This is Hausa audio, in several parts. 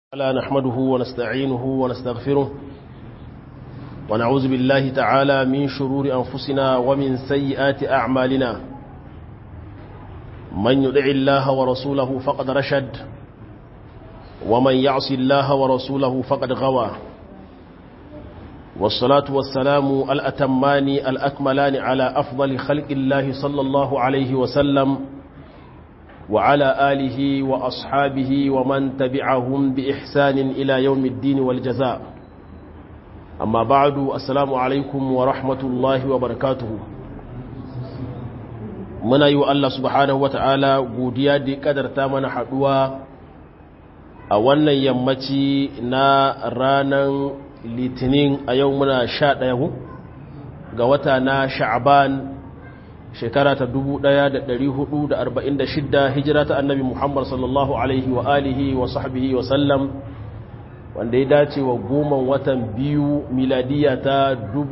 لا نحمده ونستعينه ونستغفره ونعوذ بالله تعالى من شرور أنفسنا ومن سيئات أعمالنا من يدع الله ورسوله فقد رشد ومن يعص الله ورسوله فقد غوى والصلاة والسلام الأتمان الأكملان على أفضل خلق الله صلى الله عليه وسلم وعلى آله وأصحابه ومن تبعهم بإحسان إلى يوم الدين والجزاء أما بعد السلام عليكم ورحمة الله وبركاته muna yi wa Allah subhanahu wata'ala godiya da kadarta mana haduwa a wannan yammaci na ranar litinin a yau muna sha ɗaya ga wata na sha'aban shekara ta 1446 hijira ta annabi Muhammad sallallahu alaihi wa alihi wa sahbihi wa sallam wanda ya dace wa goma watan biyu miladiya ta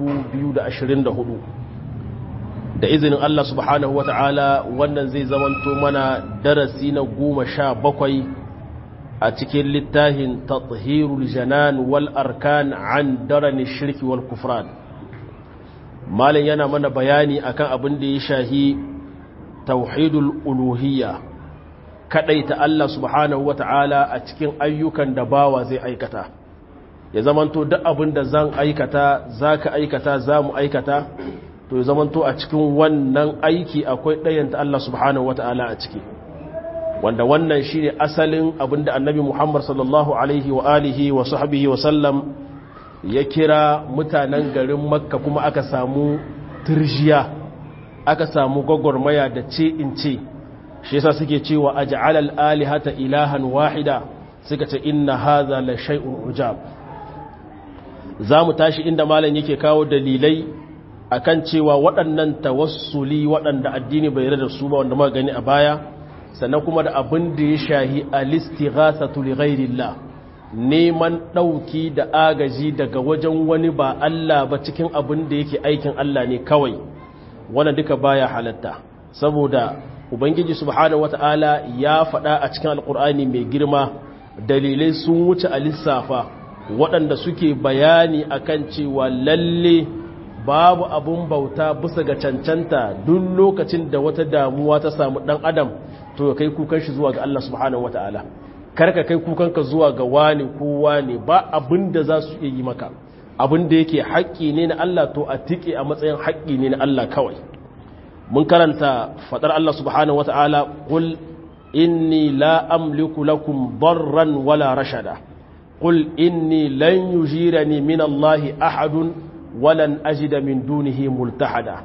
2024 da izinin Allah subhanahu wa ta'ala wannan zai zamanto mana darasi na goma sha bakwai a cikin littafin tathirul janan wal arkan an darani shirki wal kufran malin yana mana bayani akan abin da ya shahi tauhidul uluhiyya kadaita Allah subhanahu wata'ala a cikin ayyukan da bawa zai aikata ya zamanto duk abin da zan aikata zaka aikata zamu aikata to ya zamanto a cikin wannan aiki akwai ɗayanta Allah subhanahu wata'ala a ciki wanda wannan shine asalin abin da annabi Muhammad sallallahu alaihi wa alihi wa sahbihi wa sallam ya kira mutanen garin makka kuma aka samu turjiya aka samu gwagwarmaya da ce in ce shi yasa suke cewa aj'alal alihata ilahan wahida suka ce inna hadha la shay'un ujab zamu tashi inda malam yake kawo dalilai akan cewa waɗannan tawassuli waɗanda addini bai yarda da su ba wanda muka gani a baya sannan kuma da abin da ya shahi al-istighathatu li ghairillah neman ɗauki da agaji daga wajen wani ba Allah ba cikin abin da yake aikin Allah ne kawai wannan duka baya halatta saboda ubangiji subhanahu wata'ala ya faɗa a cikin alkur'ani mai girma dalilai sun wuce a lissafa waɗanda suke bayani akan cewa lalle babu abun bauta bisa ga cancanta duk lokacin da wata damuwa ta samu ɗan adam to kai kukan shi zuwa ga Allah subhanahu wata'ala karka kai kukanka zuwa ga wani ko wani ba abin da za su iya yi maka abin da yake haƙƙi ne na Allah to a tike a matsayin haƙƙi ne na Allah kawai mun karanta faɗar Allah subhanahu wata'ala qul inni la amliku lakum darran wala rashada qul inni lan yujirani min Allah ahadun walan ajida min dunihi multahada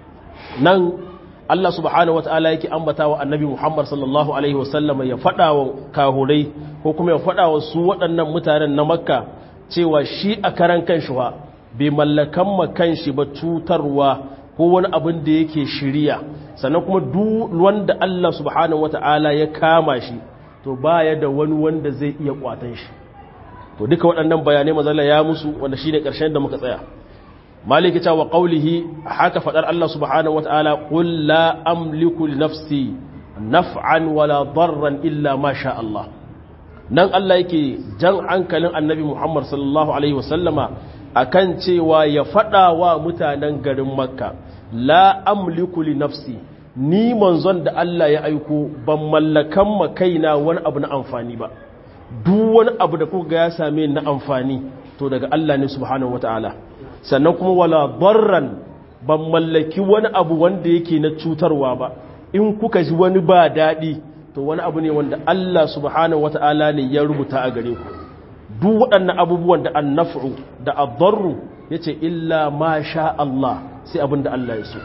nan Allah subhanahu wata'ala yake ambata wa annabi Muhammad sallallahu Alaihi wasallam ya faɗa wa kahurai ko kuma ya faɗa wa su waɗannan mutanen na makka cewa shi a karan kanshi wa bai mallakan makanshi ba cutarwa ko wani abin da yake shirya sannan kuma duk wanda Allah subhanahu wata'ala ya kama shi to baya da wani wanda zai iya kwatan shi to duka waɗannan bayanai mazalla ya musu wanda shine ƙarshen da muka tsaya maliki ta wa qawlihi haka fadar Allah subhanahu wataala qul la amliku li nafsi naf'an wala darran illa ma sha Allah nan Allah yake jan hankalin annabi Muhammad sallallahu alaihi wasallama akan cewa ya fada wa mutanen garin Makka la amliku li nafsi ni manzon da Allah ya aiko ban mallakan ma kaina wani abu na amfani ba duk wani abu da kuka ga ya same ni na amfani to daga Allah ne subhanahu wataala sannan kuma wala barran ban mallaki wani abu wanda yake na cutarwa ba in kuka ji wani ba daɗi to wani abu ne wanda Allah subhanahu wata'ala ne ya rubuta a gare ku duk waɗannan abubuwan da annaf'u da adarru yace illa ma sha Allah sai abin da Allah ya so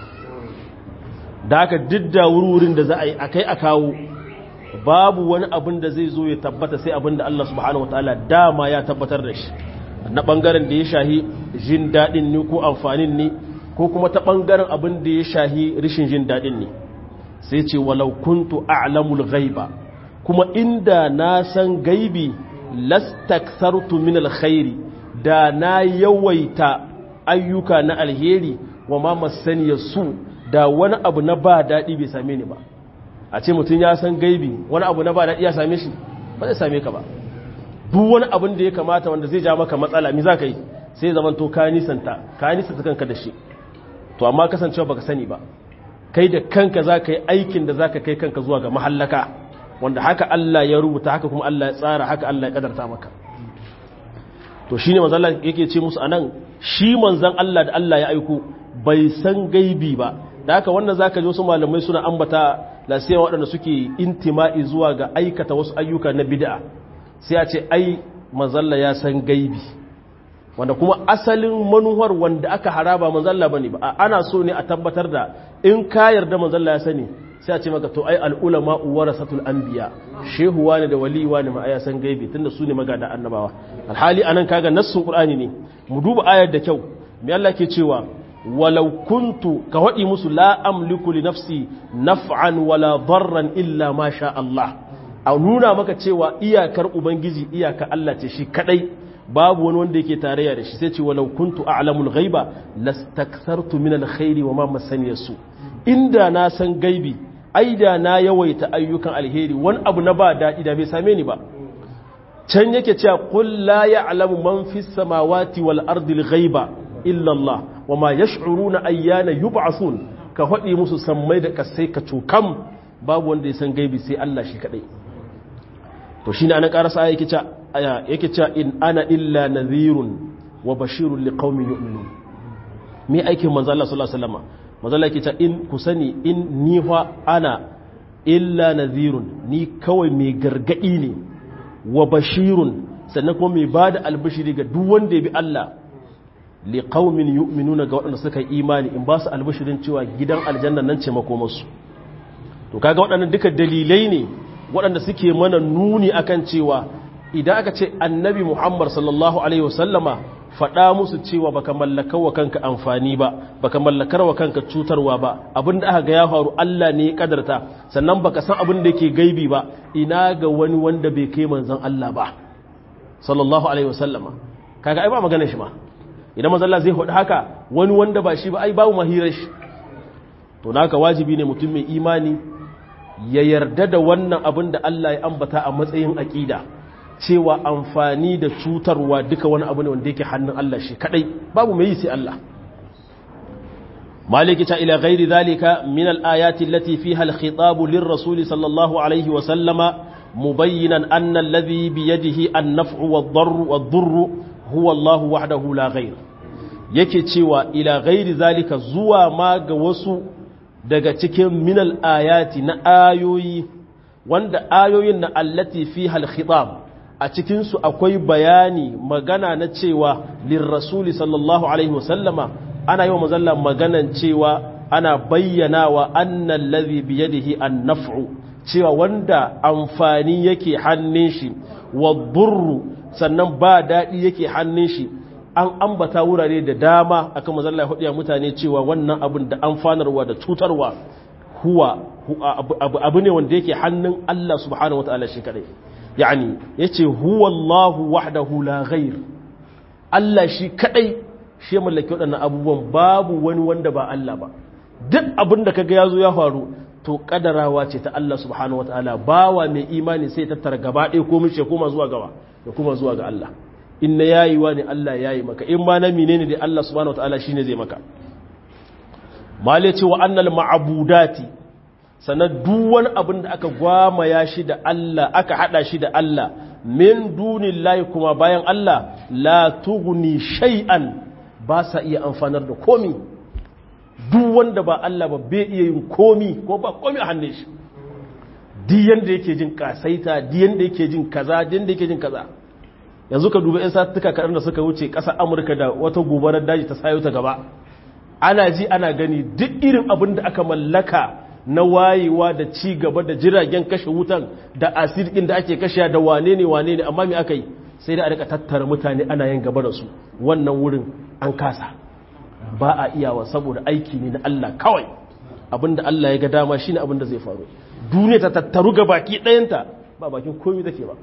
da haka didda wurin da za a yi akai a kawo babu wani abin da zai zo ya tabbata sai abin da Allah subhanahu wata'ala dama ya tabbatar da shi na ɓangaren da ya shahi jin daɗin ne ko amfanin ne ko kuma ta ɓangaren abin da ya shahi rishin jin daɗin ne sai ce walau kuntu a'lamul ghaiba kuma inda na san gaibi lastakthartu min alkhairi da na yawaita ayyuka na alheri wa ma masaniya su da wani abu na ba daɗi bai same ni ba a ce mutum ya san gaibi wani abu na ba daɗi ya same shi ba zai same ka ba duk wani abin da ya kamata wanda zai ja maka matsala mi za ka yi sai zaman to ka nisanta ka nisanta kanka da shi to amma kasancewa baka sani ba kai da kanka za ka yi aikin da za ka kai kanka zuwa ga mahallaka wanda haka Allah ya rubuta haka kuma Allah ya tsara haka Allah ya kadarta maka to shi ne manzan yake ce musu anan shi manzan Allah da Allah ya aiko bai san gaibi ba da haka wannan za ka ji wasu malamai suna ambata lasiyan waɗanda suke intima'i zuwa ga aikata wasu ayyuka na bid'a sai a ce ai manzalla ya san gaibi wanda kuma asalin manuwar wanda aka haraba manzalla bane ba ana so ne a tabbatar da in ka yarda manzalla ya sani sai a ce maka to ai al'ulama warasatul anbiya shehu wani da wali wani ma ya san gaibi tunda su ne magada annabawa alhali anan kaga nassun qur'ani ne mu duba ayar da kyau me Allah ke cewa walau kuntu ka wadi musu la amliku li nafsi naf'an wala darran illa ma sha Allah a nuna maka cewa iyakar ubangiji iyaka Allah ce shi kadai babu wani wanda yake tarayya da shi sai ce walau kuntu a'lamul ghaiba lastakthartu min alkhairi wa ma masani su inda na san gaibi ai da na yawaita ayyukan alheri wani abu na ba daɗi da bai same ni ba can yake cewa qul la ya'lamu man fis samawati wal ardi al-ghaiba illa Allah wa ma yash'uruna ayyana yub'athun ka faɗi musu sammai da kasai ka cokam babu wanda ya san gaibi sai Allah shi kadai to shine ana karasa yake cewa yake cewa in ana illa nadhirun wa bashirun liqaumin yu'minun me aikin manzo Allah sallallahu alaihi wasallam manzo Allah yake cewa in ku sani in ni fa ana illa nadhirun ni kawai mai gargadi ne wa bashirun sannan kuma mai bada albashiri ga duk wanda ya bi Allah liqaumin yu'minuna ga waɗanda suka yi imani in ba su albashirin cewa gidan aljanna nan ce makomarsu to kaga waɗannan duka dalilai ne waɗanda suke mana nuni akan cewa idan aka ce annabi muhammad sallallahu alaihi wasallama faɗa musu cewa baka mallakar wa kanka amfani ba baka mallakar wa kanka cutarwa ba abin da aka ga ya faru Allah ne ya kadarta sannan baka san abin da yake gaibi ba ina ga wani wanda bai kai manzon Allah ba sallallahu alaihi wasallama kaga ai ba magana shi ma idan manzon Allah zai faɗi haka wani wanda ba shi ba ai babu mahirar shi to naka wajibi ne mutum mai imani ya yarda da wannan abin da Allah ya ambata a matsayin aƙida cewa amfani da cutarwa duka wani abu ne wanda yake hannun Allah shi kadai babu mai yi sai Allah maliki ta ila ghairi zalika min al-ayati allati fiha al-khitab lir-rasul sallallahu alayhi wa sallama mubayyinan anna alladhi bi yadihi an-naf'u wad-darru wad-durru huwa Allah wahdahu la ghayr yake cewa ila ghairi zalika zuwa ma ga wasu daga cikin minal ayati na ayoyi wanda ayoyin na allati fi khitab a cikinsu akwai bayani magana na cewa lirrasuli sallallahu alaihi wasallama ana yi wa mazalla maganan cewa ana bayyana wa annan lazi biyadihi an naf'u cewa wanda amfani yake hannun shi wa burru sannan ba daɗi yake hannun shi an ambata wurare da dama akan mazalla ya mutane cewa wannan abin da amfanarwa da cutarwa huwa abu ne wanda yake hannun Allah subhanahu wataala shi kadai yani yace huwa Allahu wahdahu la ghair Allah shi kadai shi ya mallaki waɗannan abubuwan babu wani wanda ba Allah ba duk abin da kaga yazo ya faru to kadarawa ce ta Allah subhanahu wataala bawa mai imani sai tattara gaba ɗaya ko mishi koma zuwa gaba ya kuma zuwa ga Allah in na yayi wa ne Allah yayi maka in ma na menene da Allah subhanahu wataala shine zai maka male ce wa annal ma'budati sanan duk wani abin da aka gwamaya shi da Allah aka hada shi da Allah min dunillahi kuma bayan Allah la tughni shay'an ba sa iya amfanar da komi duk wanda ba Allah ba bai iya yin komi ko ba komi a hannun shi duk yanda yake jin kasaita duk yanda yake jin kaza duk yanda yake jin kaza yanzu ka duba 'yan satuka kaɗan da suka wuce ƙasar amurka da wata gobarar daji ta sayo ta gaba ana ji ana gani duk irin abin da aka mallaka na wayewa da ci gaba da jiragen kashe wutan da asirkin da ake kashe da wane ne wane ne amma me aka yi sai da a rika tattara mutane ana yin gaba da su wannan wurin an kasa ba a iyawa saboda aiki ne na Allah kawai abinda Allah ya ga dama shine abin da zai faru duniya ta tattaru ga baki ɗayanta ba bakin komai take ba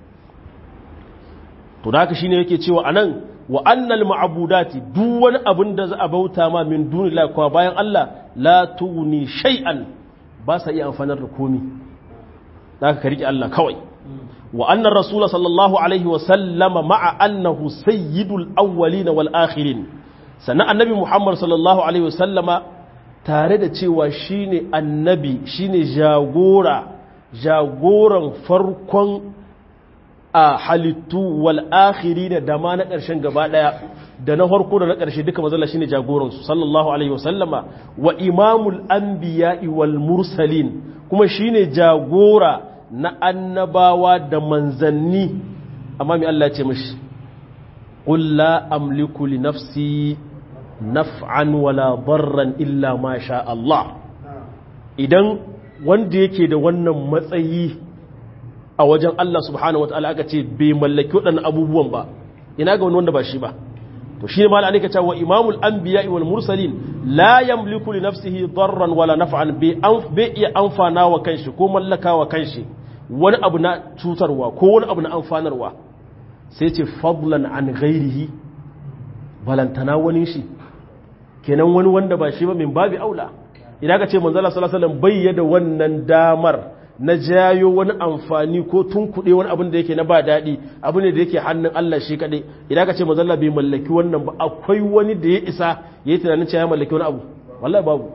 to da haka shine yake cewa anan wa annal ma'budati duk wani abin da za a bauta ma min dunillahi kuma bayan Allah la tuni shay'an ba sa iya amfanar da komi da ka rike Allah kawai wa annar rasul sallallahu alaihi wa sallama ma'a annahu sayyidul awwalin wal akhirin sannan annabi muhammad sallallahu alaihi wa sallama tare da cewa shine annabi shine jagora jagoran farkon a halittu wal akhirin da ma na ƙarshen gaba daya da na farko da na ƙarshe duka mazalla shine jagoransu sallallahu alaihi wasallama wa imamul anbiya'i wal mursalin kuma shine jagora na annabawa da manzanni amma mai Allah ce mishi qul la amliku li nafsi naf'an wala darran illa ma sha Allah idan wanda yake da wannan matsayi a wajen Allah subhanahu wataala aka ce bai mallaki waɗannan abubuwan ba ina ga wani wanda ba shi ba to shi ne ma al'anika cewa imamul anbiya wal mursalin la yamliku li nafsihi darran wala naf'an bai iya amfana wa kanshi ko mallaka wa kanshi wani abu na cutarwa ko wani abu na amfanarwa sai ce fadlan an ghairihi balantana wani shi kenan wani wanda ba shi ba min babi aula idan ka ce manzala sallallahu alaihi wasallam bayyana wannan damar na jayo wani amfani ko tunkuɗe wani abin da yake na ba daɗi abu ne da yake hannun Allah shi kaɗai idan ka ce mazalla bai mallaki wannan ba akwai wani da ya isa ya yi tunanin cewa ya mallaki wani abu wallahi babu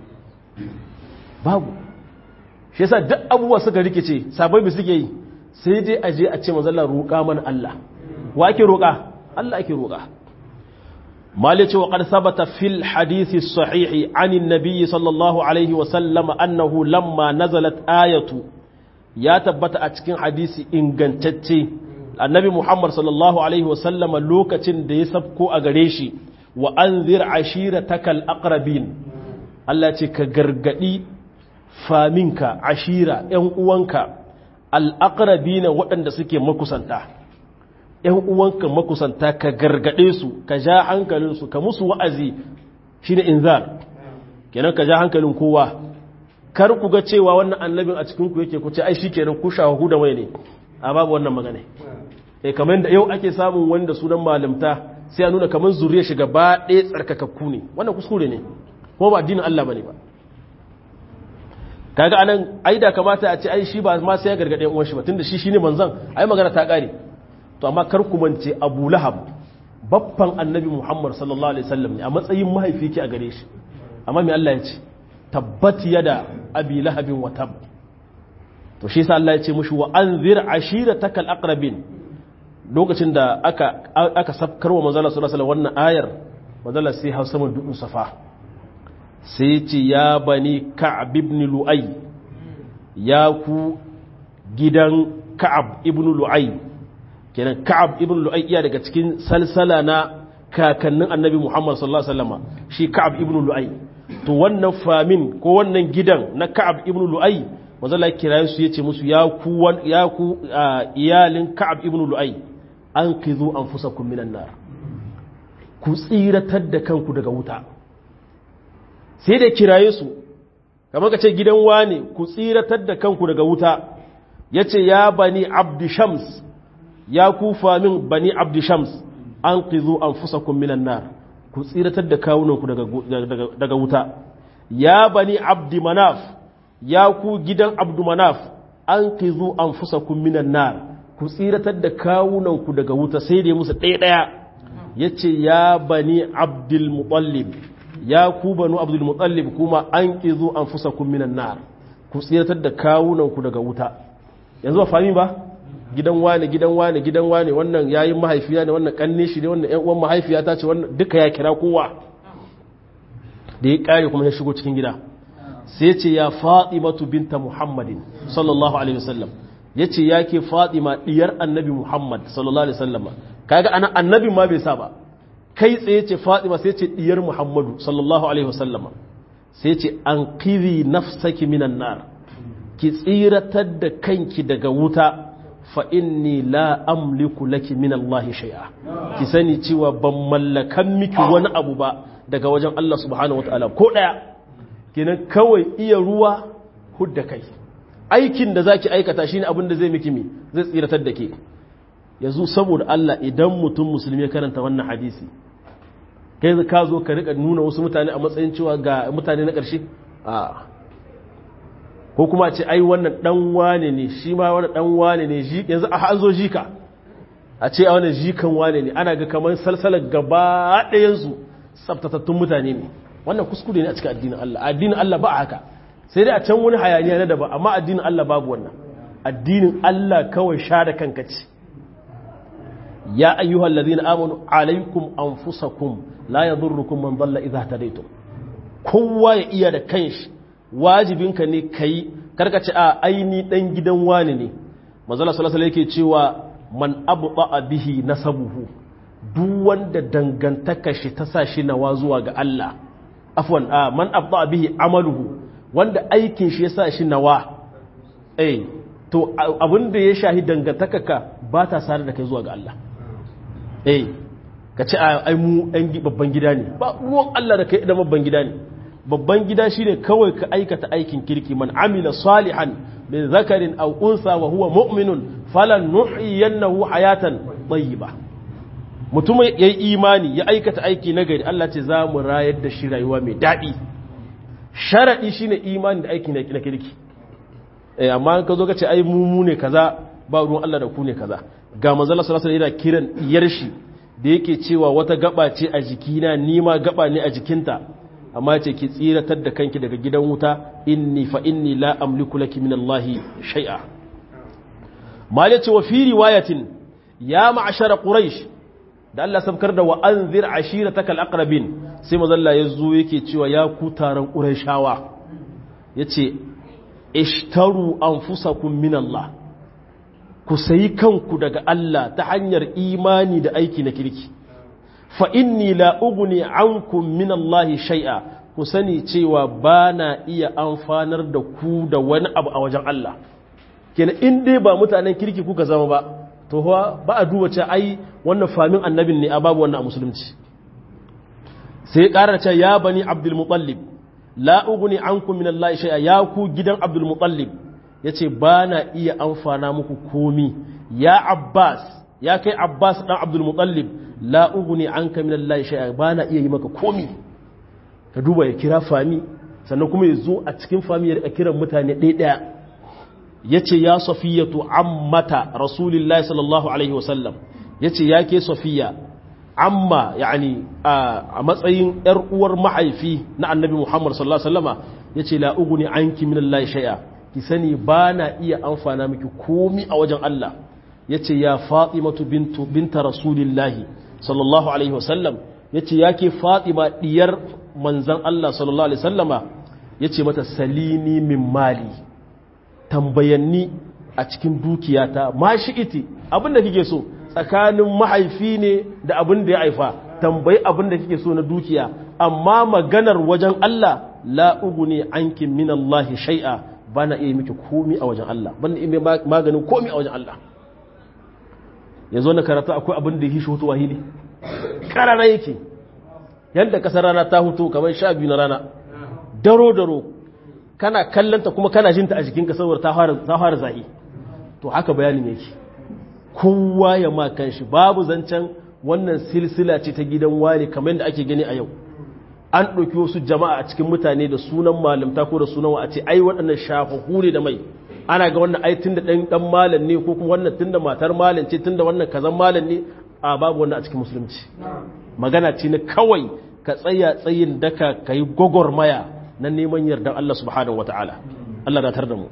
babu shi yasa duk abubuwa suka rikice sabai bi suke yi sai dai a je a ce mazalla roƙa mana Allah wa ake roƙa Allah ake roƙa مالك وقد ثبت في الحديث الصحيح عن النبي صلى الله عليه وسلم أنه لما نزلت آية يا تبت أتكين حديث إن جنتتي النبي محمد صلى الله عليه وسلم لوكة دي سبكو أغريشي وأنذر عشيرتك الأقربين التي كغرغدي فامنك عشيرة ينقوانك الأقربين وأن سكي مكسنتا ‘yan uwanka makusanta ka gargaɗe su ka ja hankalinsu ka musu wa'azi shi ne inzar kenan ka ja hankalin kowa kar ku ga cewa wannan annabin a cikinku yake ku ce ai shi kenan ku shahu da mai ne a babu wannan magana e kamar da yau ake samun wanda sunan malamta sai a nuna kamar zuriya shiga ba ɗaya tsarkakakku ne wannan kuskure ne ko ba addinin Allah bane ba kaga anan ai da kamata a ce ai shi ba ma sai ya gargaɗe uwan shi ba tunda shi shine manzon ai magana ta ƙare to amma kar ku mance Abu Lahab babban Annabi Muhammad sallallahu alaihi wasallam ne a matsayin mahaifi ke a gare shi amma me Allah ya ce tabbat yada abi lahabin wa tab to shi yasa Allah ya ce mushi wa anzir ashiratakal aqrabin lokacin da aka aka safkarwa manzo Allah sallallahu alaihi wasallam wannan ayar manzo Allah sai hausa mun dudun safa sai ce ya bani ka'ab ibn lu'ay ya ku gidan ka'ab ibn lu'ay kenan ka'ab ibn lu'ay iya daga cikin salsala na kakannin annabi Muhammad sallallahu alaihi wasallam shi ka'ab ibn lu'ay to wannan famin ko wannan gidan na ka'ab ibn lu'ay manzo Allah kira su yace musu ya ku ya ku iyalin ka'ab ibn lu'ay anqidhu anfusakum minan nar ku tsiratar da kanku daga wuta sai da kiraye su kamar ka ce gidan wane ku tsiratar da kanku daga wuta ya ce ya bani abdi shams ya kufa min bani abdi shams an ƙizo an fusa minan nar ku tsiratar da kawunanku daga wuta ya bani abdi manaf ya ku gidan abdu manaf an ƙizo an fusa minan nar ku tsiratar da kawunanku daga wuta sai dai musu ɗaya-ɗaya ya ce ya bani abdul mutallib ya ku banu abdul mutallib kuma an ƙizo an fusa minan nar ku tsiratar da kawunanku daga wuta yanzu ba fami ba gidan wane gidan wane gidan wane wannan yayin mahaifiya ne wannan kanne shi ne wannan ƴan uwan mahaifiya ta ce wannan duka ya kira kowa da ya kare kuma ya shigo cikin gida sai ce ya fatimatu binta muhammadin sallallahu alaihi wasallam yace yake fatima diyar annabi muhammad sallallahu alaihi wasallam kaga ana annabi ma bai sa ba kai tsaye ce fatima sai ce diyar muhammadu sallallahu alaihi wasallama sai ce an kiri nafsaki minan nar ki tsiratar da kanki daga wuta fa inni la amliku laki min Allah shay'a ki sani cewa ban mallakan miki wani abu ba daga wajen Allah subhanahu wataala ko daya kenan kawai iya ruwa hudda kai aikin da zaki aikata shine abin da zai miki mi zai tsiratar da ke yanzu saboda Allah idan mutum musulmi ya karanta wannan hadisi kai ka zo ka rika nuna wasu mutane a matsayin cewa ga mutane na ƙarshe a ko kuma ce ai wannan dan wane ne shi ma wannan dan wane ne yanzu a an zo jika a ce a wannan jikan wane ne ana ga kamar salsalar gaba ɗayansu tsabtatattun mutane ne wannan kuskure ne a cikin addinin Allah addinin Allah ba haka sai dai a can wani hayaniya na daban amma addinin Allah babu wannan addinin Allah kawai sha da kanka ce ya ayyuhal ladina amanu alaikum anfusakum la yadurrukum man dalla idha tadaytum kowa ya iya da kanshi wajibinka ne kai karkace a aini dan gidan wani ne manzo Allah sallallahu alaihi yake cewa man abta bihi nasabuhu duk wanda dangantaka shi ta sa shi nawa zuwa ga Allah afwan man abta bihi amaluhu wanda aikin shi ya sa shi nawa eh to abinda ya shahi dangantakaka ba ta sare da kai zuwa ga Allah eh ka ce ai mu ɗan babban gida ne ba ruwan Allah da kai da babban gida ne babban gida shine kawai ka aikata aikin kirki man amila salihan min zakarin aw unsa wa huwa mu'minun falan nuhyiyannahu hayatan tayyiba mutum yayi imani ya aikata aiki nagari Allah ce za mu rayar da shi rayuwa mai daɗi sharaɗi shine imani da aiki na kirki eh amma ka zo ka ce ai mu ne kaza ba ruwan Allah da ku ne kaza ga manzala sallallahu alaihi yana kiran iyar shi da yake cewa wata gaba ce a jikina ni ma gaba ne a jikinta amma ce ki tsiratar da kanki daga gidan wuta inni fa inni la amliku laki min Allah shay'a mal yace wa fi riwayatin ya ma'ashara quraish da Allah sabkar da wa anzir ashiratakal aqrabin sai mazalla yazo yake cewa ya ku taron qurayshawa yace ishtaru anfusakum min Allah ku sayi kanku daga Allah ta hanyar imani da aiki na kirki fa inni la ugni ankum min Allah shay'a ku sani cewa bana iya amfanar da ku da wani abu a wajen Allah kenan in dai ba mutanen kirki kuka zama ba to ba a duba ce ai wannan famin annabin ne a babu wannan a musulunci sai ƙarar ce ya bani abdul mutallib la ugni ankum min Allah shay'a ya ku gidan abdul mutallib yace ba na iya amfana muku komi ya abbas ya kai abbas dan abdul mutallib la ugni anka min Allah shay'a ba na iya yi maka komi ka duba ya kira fami sannan kuma ya zo a cikin fami ya rika kiran mutane ɗaya ɗaya yace ya safiyatu ammata rasulillahi sallallahu alaihi wasallam yace ya ke safiya amma yani a matsayin yar uwar mahaifi na annabi muhammad sallallahu alaihi wasallama yace la uguni anki min allahi shay'a ki sani ba na iya amfana miki komi a wajen Allah yace ya fatimatu bintu binta rasulillahi sallallahu alaihi wasallam yace yake fatima diyar manzon Allah sallallahu alaihi wasallama yace mata salini min mali tambayanni a cikin dukiyata ma shi iti abinda kike so tsakanin mahaifi ne da abin da ya haifa tambayi abin da kike so na dukiya amma maganar wajen Allah la uguni anki min Allah shay'a bana iya miki komi a wajen Allah bana iya maganin komi a wajen Allah yanzu na karatu akwai abin da yake shi hutu wahili karara yake yadda kasar rana ta hutu kamar sha biyu na rana daro daro kana kallanta kuma kana jinta a jikinka saboda ta fara zahi to haka bayanin yake kowa ya ma kanshi babu zancen wannan silsila ce ta gidan wani kamar da ake gani a yau an ɗauki wasu jama'a a cikin mutane da sunan malamta ko da sunan wa a ce ai waɗannan shafahu ne da mai ana ga wannan ai tunda ɗan ɗan malam ne ko kuma wannan tunda matar malam ce tunda wannan kazan malam ne a babu wannan a cikin musulunci magana ce na kawai ka tsaya tsayin daka ka yi gwagwarmaya na neman yardan Allah subhanahu wa ta'ala Allah na tar da mu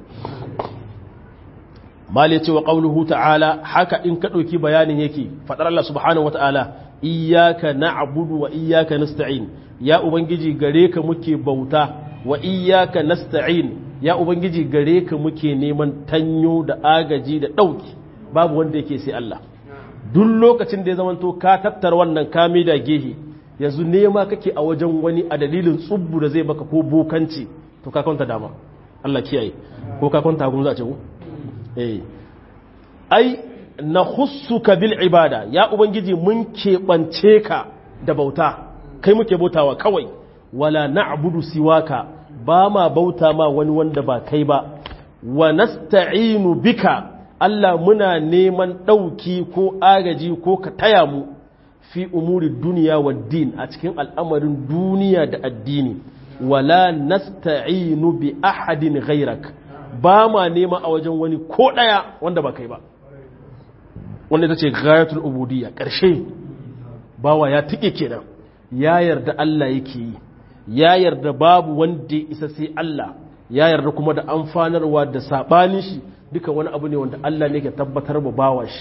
mali ce wa ƙaunuhu ta'ala haka in ka ɗauki bayanin yake faɗar Allah subhanahu wa ta'ala iyaka na'budu wa iyaka nasta'in ya ubangiji gare ka muke bauta wa iyaka nasta'in ya ubangiji gare ka muke neman tanyo da agaji da ɗauki babu wanda yake sai Allah duk lokacin da ya zamanto ka tattara wannan kame da gehe yanzu nema kake a wajen wani a dalilin tsubbu da zai baka ko bokanci to ka kwanta dama Allah kiyaye ko ka kwanta gun za a ce ku eh ai na khussuka bil ibada ya ubangiji mun keɓance ka da bauta kai muke bautawa kawai wala na'budu siwaka ba ma bauta ma wani wanda ba kai ba wa nasta'inu bika Allah muna neman ɗauki ko agaji ko ka taya mu fi umuri duniya wa din a cikin al'amarin duniya da addini wala nasta'inu bi ahadin ghairak ba ma nema a wajen wani ko ɗaya wanda ba kai ba wanda ita ce gayatul ubudiyya ƙarshe bawa ya tike kenan ya yarda Allah yake yi ya yarda babu wanda ya isa sai Allah ya yarda kuma da amfanarwa da sabanin shi duka wani abu ne wanda Allah ne ke tabbatar ba bawa shi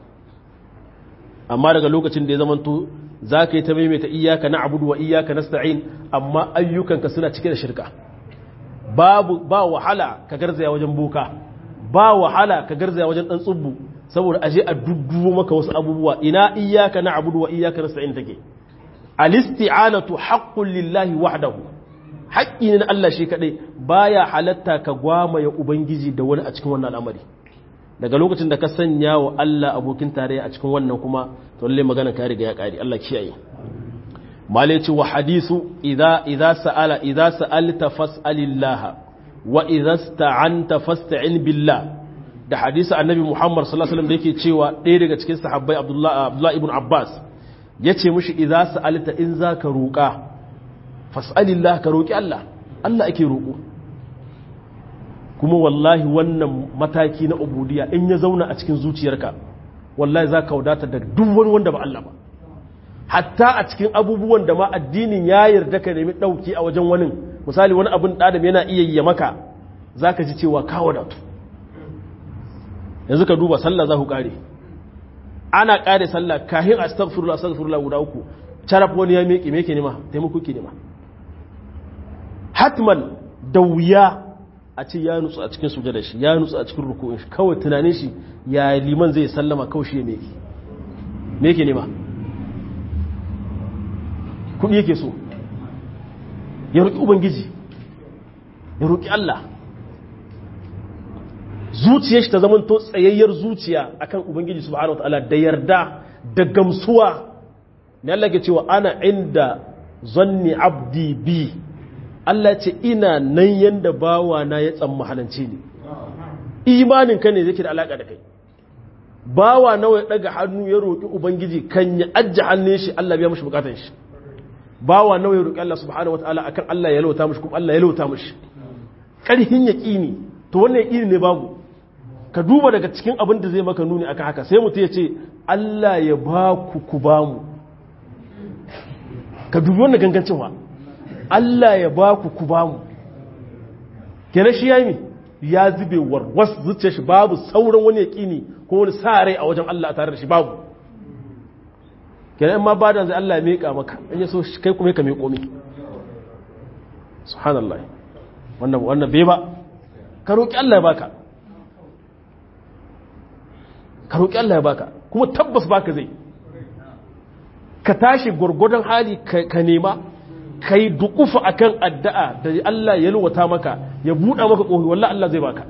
amma daga lokacin da ya zamanto za ka yi ta maimaita iyaka na abudu wa iyaka na sta'in amma ayyukanka suna cike da shirka babu ba wahala ka garzaya wajen boka ba wahala ka garzaya wajen dan tsubbu saboda aje a dudduwo maka wasu abubuwa ina iyaka na abudu wa iyaka na sta'in take al-isti'anatu haqqun lillahi wahdahu haƙƙi ne na Allah shi kadai baya halatta ka gwamaya ubangiji da wani a cikin wannan al'amari daga lokacin da ka sanya wa Allah abokin tarayya a cikin wannan kuma to lalle magana ka riga ya kare Allah kiyaye male ce wa hadisu idza idza sa'ala idza sa'alta fas'alillaha wa idza sta'anta fasta'in billah da hadisi annabi Muhammad sallallahu alaihi wasallam da yake cewa ɗaya daga cikin sahabbai Abdullah Abdullah ibn Abbas yace mishi idza sa'alta in zaka roƙa fas'alillah ka roƙi Allah Allah ake roƙo kuma wallahi wannan mataki na ubudiyya in ya zauna a cikin zuciyarka wallahi za ka wadata da duk wani wanda ba Allah ba hatta a cikin abubuwan da ma addinin ya yarda ka nemi ɗauki a wajen wani misali wani abin ɗadam yana iya yi maka za ka ji cewa ka wadatu yanzu ka duba sallah za ku ƙare ana ƙare sallah kahin astaghfirullah astaghfirullah guda uku caraf wani ya miƙe me ke nema taimako ke nema hatman da wuya a ce ya nutsu a cikin sujada shi ya nutsu a cikin rukunin shi kawai tunanin shi ya liman zai sallama kawai shi ya meke me yake nema kudi yake so ya roƙi ubangiji ya roƙi Allah zuciyar shi ta zama to tsayayyar zuciya akan ubangiji subhanahu wataala da yarda da gamsuwa ne Allah ke cewa ana inda zanni abdi bi Allah ce ina nan yanda bawa na ya tsamma halanci ne imanin ka ne yake da alaka da kai bawa nawa ya daga hannu ya roƙi ubangiji kan ya ajja hannun shi Allah biya mishi bukatun shi bawa nawa ya roƙi Allah subhanahu wataala akan Allah ya lauta mishi kuma Allah ya lauta mishi karhin yaqini to wannan yaqini ne babu ka duba daga cikin abin da zai maka nuni akan haka sai mutum ya ce Allah ya ba ku ku ba mu ka dubi wannan gangancin wa Allah ya ba ku ku ba mu kenan shi yayi ya zube warwas zuciyar shi babu sauran wani yaqini ko wani sa rai a wajen Allah a tare da shi babu kenan in ma ba da zai Allah ya meka maka in ya so kai kuma ka meko mi subhanallah wannan wannan bai ba ka roki Allah ya baka ka roki Allah ya baka kuma tabbas baka zai ka tashi gwargwadon hali ka nema ka yi dukufa a kan addu'a da Allah ya luwata maka ya buɗa maka ƙohi wallah Allah zai baka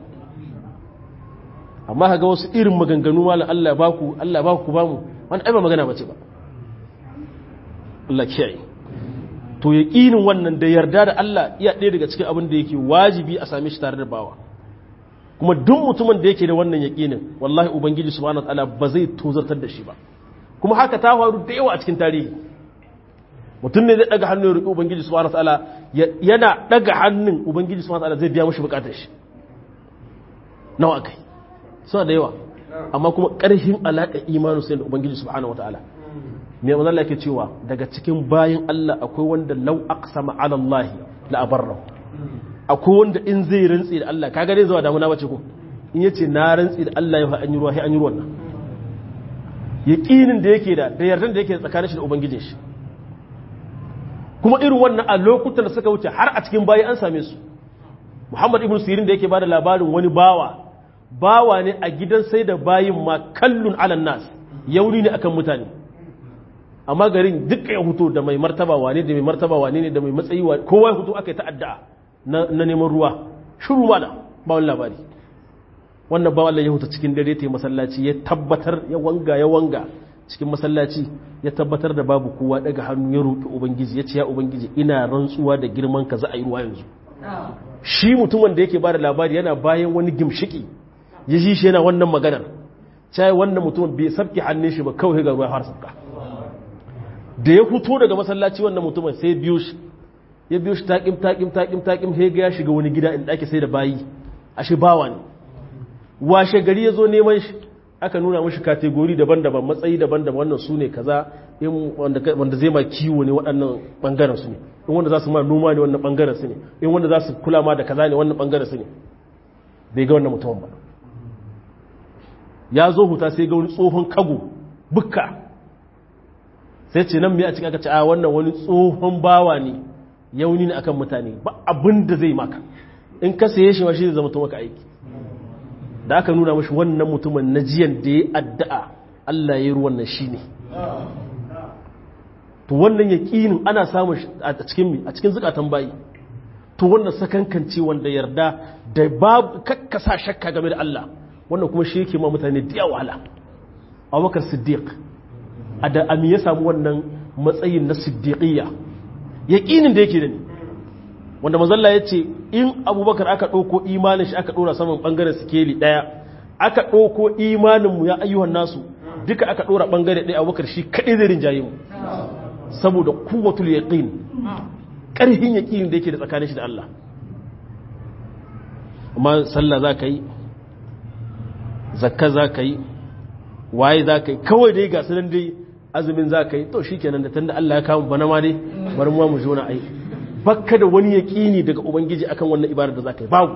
amma ga wasu irin maganganu malam Allah ba ku Allah ba ku ba mu wani aiba magana bace ba Allah kiyaye to yaƙinin wannan da yarda da Allah iya ɗaya daga cikin abin da yake wajibi a same shi tare da bawa kuma duk mutumin da yake da wannan yaƙinin wallahi ubangiji subhanahu wataala ba zai tozartar da shi ba kuma haka ta faru da yawa a cikin tarihi mutum ne zai daga hannu ya roƙi ubangiji subhanahu wataala yana daga hannun ubangiji subhanahu wataala zai biya mashi bukatar shi nawa kai suna da yawa amma kuma ƙarfin alaƙa imanu sai da ubangiji subhanahu wataala me manzo Allah yake cewa daga cikin bayin Allah akwai wanda law aqsama ala Allah la abarra akwai wanda in zai rantsi da Allah kaga dai zuwa damuna bace ko in yace na rantsi da Allah ya an yi ruwa sai an yi ruwan nan yaƙinin da yake da da yardan da yake tsakanin shi da ubangijin shi kuma irin wannan a lokutan da suka wuce har a cikin bayi an same su muhammad ibn sirin da yake bada labarin wani bawa bawa ne a gidan sai da bayin ma kallun alan nas yauni ne akan mutane amma garin duka ya hutu da mai martaba wane da mai martaba wane ne da mai matsayi wane kowa ya hutu aka yi ta'adda na neman ruwa shuru mana ba wani labari wannan ba Allah ya huta cikin dare ta yi masallaci ya tabbatar ya wanga ya wanga cikin masallaci ya tabbatar da babu kowa daga hannu ya roƙi ubangiji ya ce ya ubangiji ina rantsuwa da girman ka za a yi ruwa yanzu shi mutumin da yake ba da labari yana bayan wani gimshiki ya ji shi yana wannan maganar cai wannan mutumin bai sabke hannun shi ba kawai ga ruwa har sabka da ya fito daga masallaci wannan mutumin sai biyo shi ya biyo shi taƙim taƙim taƙim taƙim sai ga ya shiga wani gida in ɗaki sai da bayi ashe bawa ne washe gari ya zo neman shi aka nuna mashi kategori daban-daban matsayi daban-daban wannan su ne kaza wanda zai ma kiwo ne waɗannan ɓangaren su ne in wanda za su ma noma ne wannan ɓangaren su ne in wanda za su kula ma da kaza ne wannan ɓangaren su ne bai ga wannan mutumin ba ya zo huta sai ga wani tsohon kago bukka sai ce nan mai a cikin aka ce a wannan wani tsohon bawa ne yauni ne akan mutane ba abin da zai maka in ka saye shi ma shi zai zama maka aiki da aka nuna mashi wannan mutumin na jiyan da ya addu'a Allah ya yi ruwan nan shi ne to wannan yaƙinin ana samun a cikin a cikin zukatan bayi to wannan sakankanci wanda yarda da babu kakkasa shakka game da Allah wannan kuma shi yake ma mutane da yawa wahala Abubakar Siddiq a da ami ya samu wannan matsayin na siddiqiyya yaƙinin da yake da ni wanda mazalla ya ce in abubakar aka ɗauko imanin shi aka ɗora saman ɓangaren sikeli ɗaya aka ɗauko imaninmu ya ayyuhan nasu duka aka ɗora ɓangare ɗaya abubakar shi kaɗai zai rinjaye mu saboda kuwatul yaqin ƙarfin yaƙinin da yake da tsakanin shi da Allah amma sallah za ka yi zakka za ka yi waye za ka yi kawai dai ga sunan dai azumin za ka yi to shi kenan da tunda Allah ya kawo bana ma dai bari mu mu jona ai bakka da wani yaƙini daga ubangiji akan wannan ibadar da za ka yi babu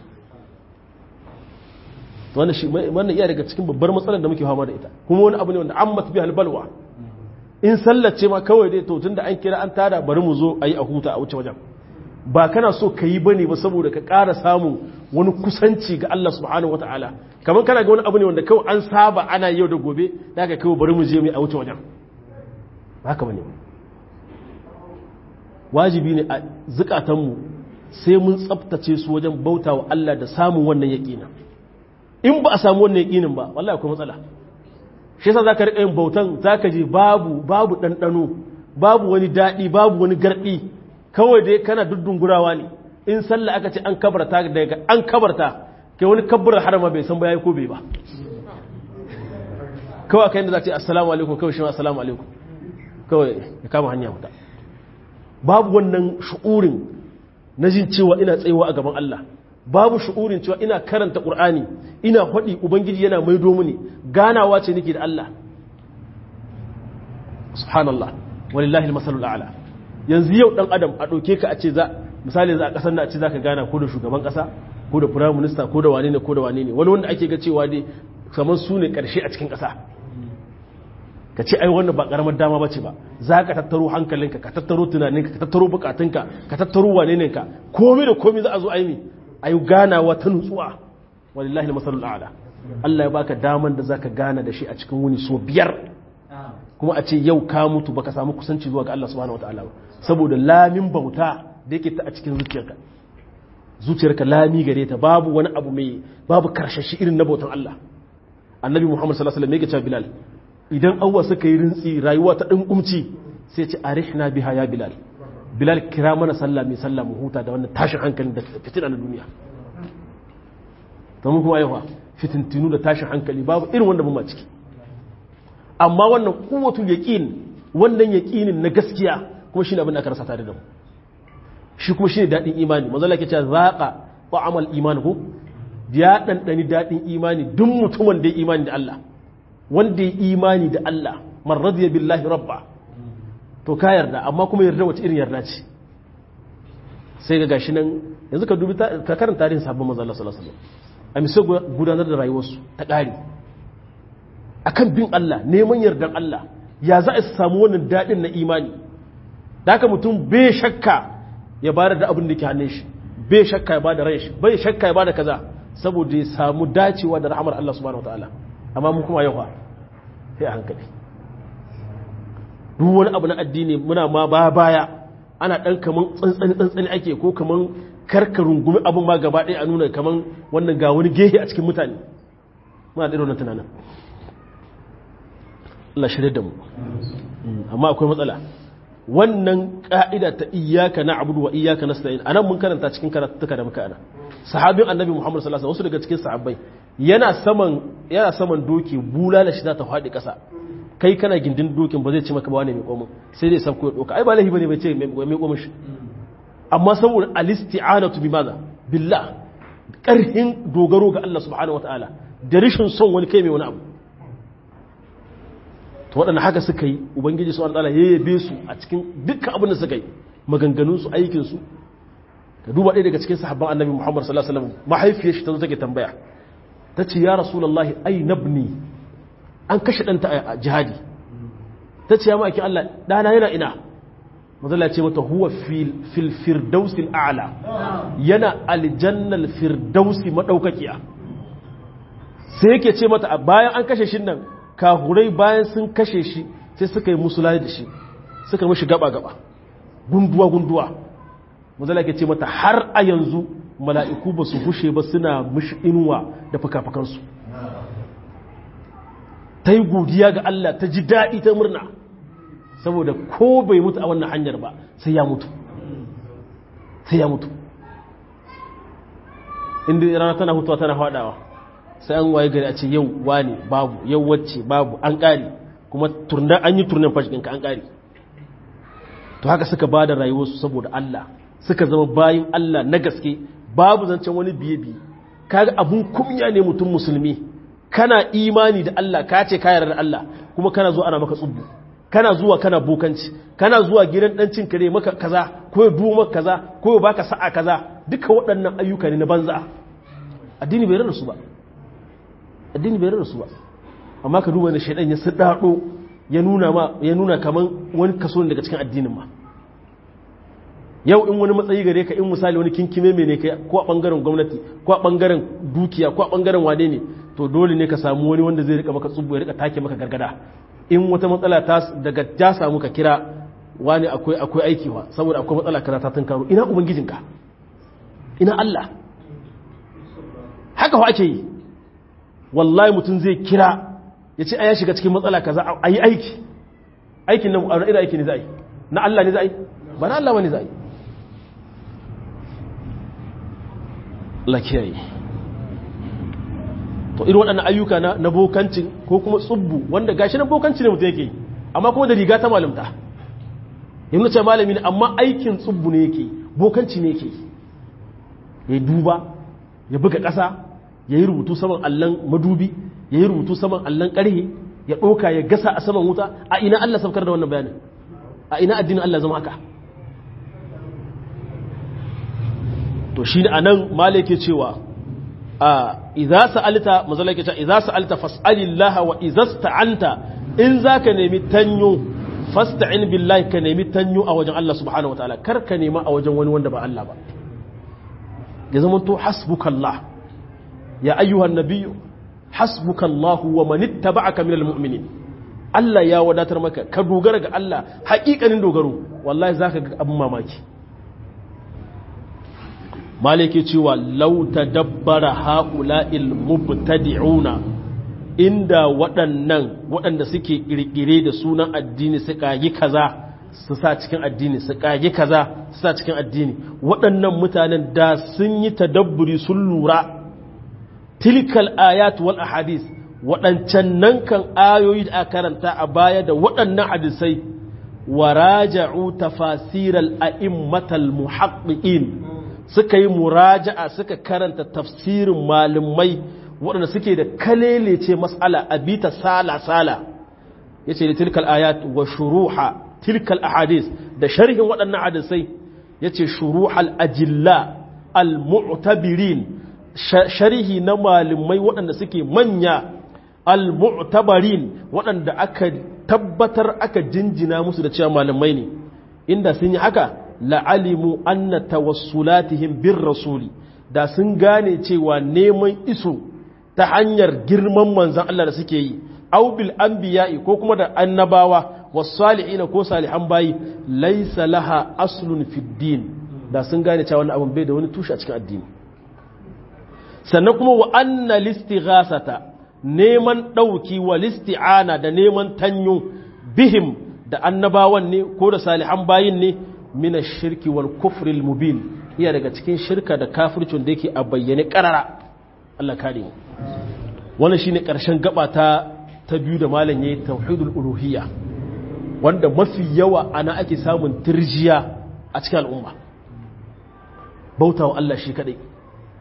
wannan shi wannan iya daga cikin babbar matsalar da muke fama da ita kuma wani abu ne wanda an mata bi halbalwa in sallace ma kawai dai to tunda an kira an tada bari mu zo ayi a huta a wuce wajen ba kana so ka yi bane ba saboda ka ƙara samun wani kusanci ga Allah subhanahu wataala kamar kana ga wani abu ne wanda kawai an saba ana yau da gobe da ka kawai bari mu je mu a wuce wajen haka bane wajibi ne a zukatanmu sai mun tsaftace su wajen bauta wa Allah da samun wannan yaƙina in ba a samu wannan yaƙinin ba wallahi akwai matsala shi yasa zaka rika yin bautan zaka je babu babu ɗanɗano babu wani daɗi babu wani garɗi kawai dai kana duddungurawa ne in sallah aka ce an kabarta daga an kabarta kai wani kabbar harama bai san ba yayi ko bai ba kawai kai da za ta ce assalamu alaikum kawai shi ma assalamu alaikum kawai ya kama hanya muta babu wannan shu'urin na jin cewa ina tsayewa a gaban Allah babu shu'urin cewa ina karanta Qur'ani ina faɗi ubangiji yana maido mini ganawa ce nake da Allah subhanallah walillahi almasalul a'la yanzu yau dan adam a ɗauke ka a ce za misali za a ƙasar na a ce za ka gana ko da shugaban ƙasa ko da firayim minista ko da wane ne ko da wane ne wani wanda ake ga cewa dai kamar su ne ƙarshe a cikin ƙasa ka ce ai wannan ba ƙaramar dama ba ce ba za ka tattaro hankalinka ka tattaro tunaninka ka tattaro bukatunka ka tattaro wane ne ka komai da komai za a zo aimi a yi ganawa ta nutsuwa walillahi masalul a'la Allah ya baka daman da zaka gana da shi a cikin wuni so biyar kuma a ce yau ka mutu baka samu kusanci zuwa ga Allah subhanahu wataala ba saboda lamin bauta da yake ta a cikin zuciyarka zuciyarka lami gare ta babu wani abu mai babu karshashi irin na bautan Allah annabi Muhammad sallallahu alaihi wasallam yake cewa Bilal idan awwa suka yi rintsi rayuwa ta ɗin kumci sai ce arihna biha ya Bilal Bilal kira mana sallah mai sallah mu huta da wannan tashin hankalin da fitina na duniya to mun kuma aiwa fitintinu da tashin hankali babu irin wanda mun ma ciki amma wannan kuwatul yaqin wannan yaqinin na gaskiya kuma shine abin da aka rasa tare da mu shi kuma shine dadin imani manzo Allah yake cewa zaqa ta'amal iman ko ya dandani dadin imani duk mutumin da ya imani da Allah wanda ya imani da Allah man radiya billahi rabba to ka yarda amma kuma yarda wace irin yarda ce sai ga gashi nan yanzu ka dubi ka karanta tarihin sabbin manzo Allah sallallahu alaihi wasallam a misal gudanar da rayuwarsu ta ƙari akan bin Allah neman yardan Allah ya za a samu wannan daɗin na imani da haka mutum bai shakka ya bada da abin da ke hannun shi bai shakka ya bada rai shi bai shakka ya bada kaza saboda ya samu dacewa da rahamar Allah subhanahu wataala amma mu kuma yawa sai a hankali duk wani abu na addini muna ma ba baya ana dan kaman tsantsani tsantsani ake ko kaman karka rungumi abin ma gaba ɗaya a nuna kaman wannan ga wani gehe a cikin mutane muna da irin tunanin Allah shirye da mu amma akwai matsala wannan ka'ida ta iyyaka na'budu wa iyyaka nasta'in anan mun karanta cikin karatuka da muka ana sahabin annabi Muhammad sallallahu alaihi wasallam wasu daga cikin sahabbai yana saman yana saman doki bulala shi za ta faɗi ƙasa kai kana gindin dokin ba zai ci maka ba wani mai komin sai dai sabko ya doka ai ba lahi bane bai ce mai komin shi amma saboda alisti'anatu bi maza billah ƙarhin dogaro ga Allah subhanahu wataala da rishin son wani kai mai wani abu to waɗanda haka suka yi ubangiji su wataala ya yabe su a cikin dukkan abin da suka yi maganganunsu aikinsu ka duba ɗaya daga cikin sahabban annabi muhammad sallallahu alaihi wasallam mahaifiyar shi ta zo take tambaya ta ce ya rasulullahi ai nabni an kashe ɗanta a jihadi ta ce ya ma'aikin Allah ɗana yana ina mazala ce mata huwa fil firdausil a'la yana aljannal firdausi madaukakiya sai yake ce mata bayan an kashe shi nan kahurai bayan sun kashe shi sai suka yi musulai da shi suka mishi gaba gaba gunduwa gunduwa mazala ke ce mata har a yanzu mala'iku ba su gushe ba suna mishi inuwa da fuka-fukansu ta yi godiya ga Allah ta ji daɗi ta murna saboda ko bai mutu a wannan hanyar ba sai ya mutu sai ya mutu inda rana tana hutuwa tana faɗawa sai an waye gari a ce yau wani babu yau wacce babu an ƙari kuma an yi turnen fashikinka an ƙari to haka suka ba da rayuwarsu saboda Allah suka zama bayin Allah na gaske babu zancen wani biye-biye kaga abun kumya ne mutum musulmi kana imani da Allah ka ce ka yarda da Allah kuma kana zuwa ana maka tsubbu kana zuwa kana bokanci kana zuwa gidan dan cin kare maka kaza ko ya duwa maka kaza ko ya baka sa'a kaza duka waɗannan ayyuka ne na banza addini bai rarrasu ba addini bai rarrasu ba amma ka duba da shaidan ya sadado ya nuna ma ya nuna kaman wani kaso ne daga cikin addinin ma yau in wani matsayi gare ka in misali wani kinkime mai ne kai ko a bangaren gwamnati ko a bangaren dukiya ko a bangaren wane ne to dole ne ka samu wani wanda zai rika maka tsubu ya rika take maka gargada in wata matsala ta daga ja samu ka kira wani akwai akwai aiki wa saboda akwai matsala kaza ta tunkaro ina ubangijinka ina Allah haka fa ake yi wallahi mutum zai kira ya ce ya shiga cikin matsala kaza a yi aiki aikin nan a ina aiki ne za a yi na Allah ne za a yi ba na Allah ba ne za a yi Allah kiyaye to irin waɗannan ayyuka na na bokancin ko kuma tsubbu wanda gashi na bokanci ne mutum yake yi amma kuma da riga ta malamta yin nace malami ne amma aikin tsubbu ne yake bokanci ne yake ya duba ya buga ƙasa ya yi rubutu saman allon madubi ya yi rubutu saman allon ƙarhe ya ɗoka ya gasa a saman wuta a ina Allah saukar da wannan bayanin a ina addinin Allah zama haka to shi ne a nan mala yake cewa a idza sa'alta mazala yake cewa idza sa'alta fas'alillaha wa idza sta'anta in zaka nemi tanyo fasta'in billahi ka nemi tanyo a wajen Allah subhanahu wataala kar ka nema a wajen wani wanda ba Allah ba ya zama to hasbukallah ya ayyuhan nabiyyu hasbukallahu wa man ittaba'aka minal mu'minin Allah ya wadatar maka ka dogara ga Allah haƙiƙanin dogaro wallahi zaka ga abin mamaki malike cewa law tadabbara haula'il mubtadi'una inda waɗannan waɗanda suke ƙirƙire da sunan addini su kagi kaza su sa cikin addini su kagi kaza su sa cikin addini waɗannan mutanen da sun yi tadabburi sun lura tilkal ayat wal ahadis waɗancan nan kan ayoyi da aka karanta a baya da waɗannan hadisai wa raja'u tafasiral a'immatal muhaqqiqin suka yi muraja'a suka karanta tafsirin malumai waɗanda suke da kalelece mas'ala a bita sala-sala ya ce da tilkal ayat wa shuruha tilkal ahadis da sharhin waɗannan hadisai ya ce shuruhal ajilla al-mu'tabirin sharhi na malumai waɗanda suke manya al-mu'tabarin waɗanda aka tabbatar aka jinjina musu da cewa malumai ne inda sun yi haka la'alimu anna tawassulatihim bir rasuli da sun gane cewa neman iso ta hanyar girman manzan Allah da suke yi aw bil anbiya'i ko kuma da annabawa was-salihina ko salihan bayi laysa laha aslun fid din da sun gane cewa wannan abin bai da wani tushe a cikin addini sannan kuma wa anna listighasata neman dauki wa listi'ana da neman tanyo bihim da annabawan ne ko da salihan bayin ne mina shirki wal kufril mubin iya daga cikin shirka da kafircin da yake a bayyane karara Allah kare mu wannan shine karshen gaba ta ta biyu da malam yayi tauhidul uluhiyya wanda mafi yawa ana ake samun tirjiya a cikin al'umma bautawa Allah shi kadai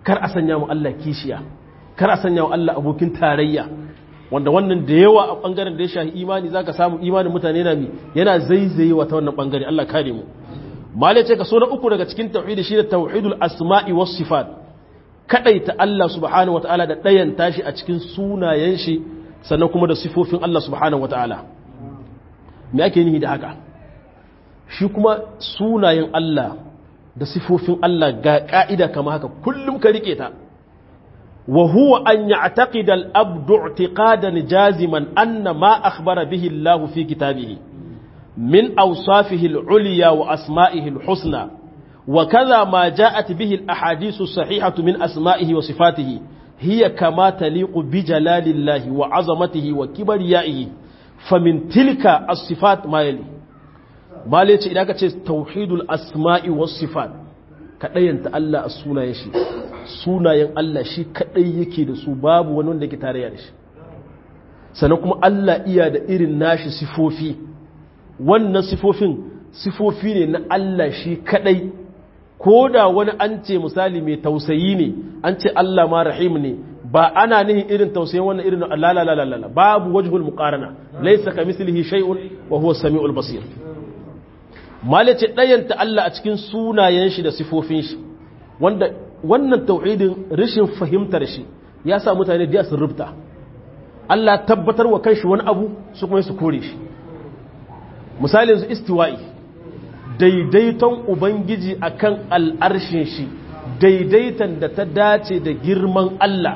kar a sanya mu Allah kishiya kar a sanya mu Allah abokin tarayya wanda wannan da yawa a bangaren da ya shahi imani zaka samu imanin mutane na mi yana zaizaye wa ta wannan bangare Allah kare mu malai ce ka so na uku daga cikin tauhidi shi da tauhidul asma'i was sifat kadaita Allah subhanahu wataala da dayan tashi a cikin sunayen shi sannan kuma da sifofin Allah subhanahu wataala me ake nihi da haka shi kuma sunayen Allah da sifofin Allah ga ka'ida kama haka kullum ka rike ta wa huwa an ya'taqida al-abdu i'tiqadan jaziman anna ma akhbara bihi Allah fi kitabihi min awsafihi al-ulya wa asma'ihi al-husna wa kadha ma ja'at bihi al-ahadith as-sahihatu min asma'ihi wa sifatihi hiya kama taliqu bi jalalillahi wa 'azamatihi wa kibriyaihi famin tilka as-sifat ma yali mala ce idan ka ce tauhidul asma'i was sifat kadayanta Allah a sunayen shi sunayen Allah shi kadai yake da su babu wani wanda yake tarayya da shi sannan kuma Allah iya da irin nashi sifofi wannan sifofin sifofi ne na Allah shi kadai ko da wani an ce misali mai tausayi ne an ce Allah ma rahim ne ba ana nihin irin tausayin wannan irin la la la la babu wajhul muqarana laysa kamithlihi shay'un wa huwa as-sami'ul basir malice ɗayanta Allah a cikin sunayen shi da sifofin shi wanda wannan tauhidin rashin fahimtar shi ya sa mutane da sun rubuta Allah tabbatar wa kanshi wani abu su kuma su kore shi misali yanzu istiwa'i daidaiton ubangiji akan al'arshin shi daidaitan da ta dace da girman Allah